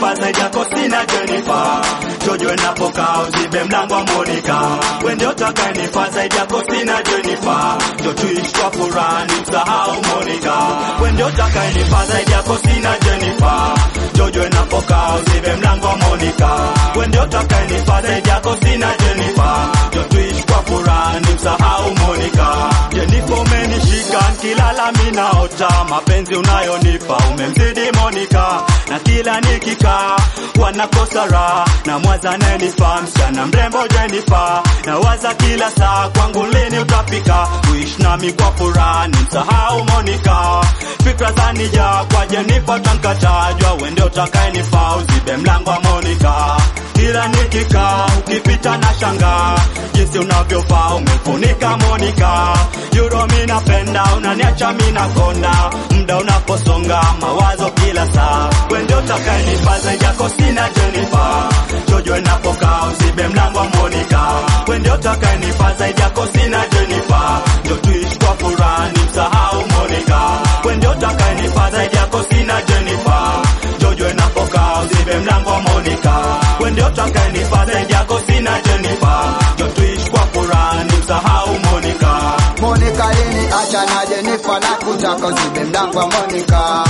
utakayenipa zaidi yako sina Jennifer. Jojo napokaa uzibe mlango wa Monica. Wewe ndio utakayenipa zaidi yako sina Jennifer. Jo tuishi kwa furaha nimsahau Monica. Wewe ndio utakayenipa zaidi yako sina Jennifer. Jojo napokaa uzibe mlango wa Monica. Wewe ndio utakayenipa zaidi yako sina Jennifer. Jo tuishi kwa furaha nimsahau Monica. Jennifer umenishika nikilala mimi naota mapenzi unayonipa umemzidi Monica na kila nikikaa wanakosa raha na mwaza nenifa msichana mrembo Jennifer na waza kila saa kwangu lini utafika kuishi nami kwa furaha nimsahau Monica fikra zanija kwa Jennifer tankatajwa wende utakayenifaa uzibe mlango wa Monica kila nikikaa ukipita na shangaa jinsi unavyovaa umefunika Monica Euro mi napenda unaniacha mi nakonda muda unaposonga mawazo kila saa wende utakayenipa zaidi yako sina Jennifer Jojo napokaa uzibe mlango wa Monica wende utakayenipa zaidi yako sina Jennifer ndio tuishi kwa furaha nimsahau Monica wende utakayenipa zaidi yako sina Jennifer Jojo napokaa uzibe mlango wa Monica wende utakayenipa zaidi yako sina Jennifer ndio tuishi kwa furaha nimsahau Monica Monica lini acha na Jennifer na kutaka uzibe mlango wa Monica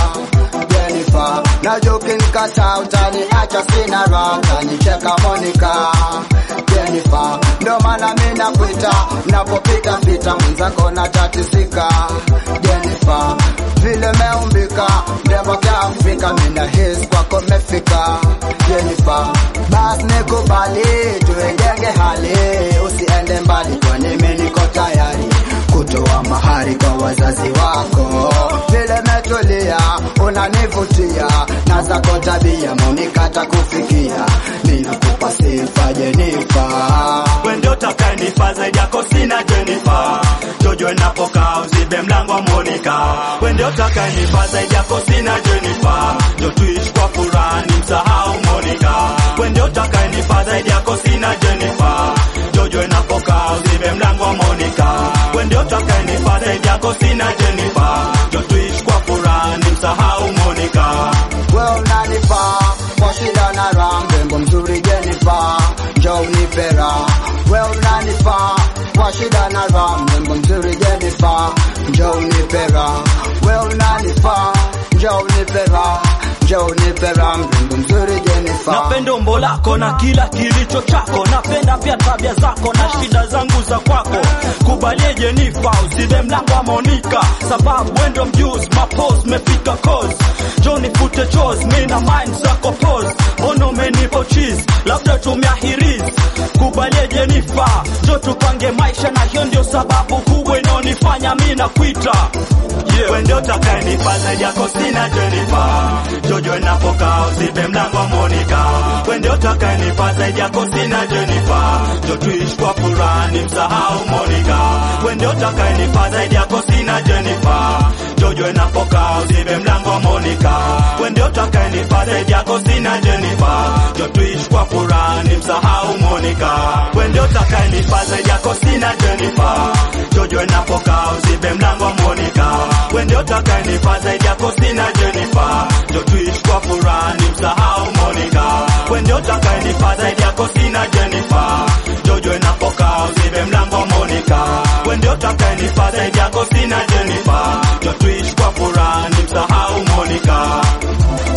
Jennifer na joke nikasa utani acha sina raha utanicheka Monica Jennifer ndo maana mimi nakuita napopita pita mwenzako na tatisika Jennifer vile meumbika mrembo kiafrika mimi na hisi kwako mefika Jennifer basi nikubali tuengenge hali usiende mbali kwani mimi niko tayari kutoa mahari kwa wazazi wako vile metulia unanivutia na zako tabia monikata kufikia ninakupa sifa Jenifa wewe ndio utakayenipa zaidi yako sina Jennifer Jojo napokaa uzibe mlango wa Monica wewe ndio utakayenipa zaidi yako sina Jennifer ndio tuishi kwa furaha nimsahau Monica wewe ndio utakayenipa zaidi yako sina Jennifer Jojo napokaa uzibe mlango wa Monica wewe ndio utakayenipa zaidi yako sina Jennifer ndio tuishi kwa furaha nimsahau Monica wewe unanifaa kwa shida na raha mrembo mzuri Jenifa njoo unipe raha wewe unanifaa kwa shida na raha mrembo mzuri Jenifa njoo unipe raha wewe unanifaa njoo unipe raha njoo unipe raha mrembo mzuri Jenifa Napenda umbo lako na kila kilicho chako, napenda pia tabia zako na shida zangu za kwako. Kubalie Jenifa, usibe mlango wa Monica, sababu wendo mjuzi, mapose mefika cause Johnny fute chos, mi na mind zako pose, mbona umenipo cheese, labda tumeahiriz. Kubalie Jenifa, jo tupange maisha, na hiyo ndio sababu kubwa inaonifanya mi nakuita yeah. Wewe ndio utakayenipa zaidi yako sina Jennifer Jojo napokaa uzibe mlango wa Monica wewe ndio utakayenipa zaidi yako sina Jennifer jo tuishi kwa furaha nimsahau Monica wewe ndio utakayenipa zaidi yako sina Jennifer Jojo napokaa uzibe mlango wa Monica wewe ndio utakayenipa zaidi yako sina Jennifer jo tuishi kwa furaha nimsahau Monica wewe ndio utakayenipa zaidi yako sina Jennifer Jojo napokaa uzibe mlango wa Monica wewe ndio utakayenipa zaidi yako sina Jennifer ndio tuishi kwa furaha nimsahau Monica wewe ndio utakayenipa zaidi yako sina Jennifer Jojo napokaa uzibe mlango wa Monica wewe ndio utakayenipa zaidi yako sina Jennifer ndio tuishi kwa furaha nimsahau Monica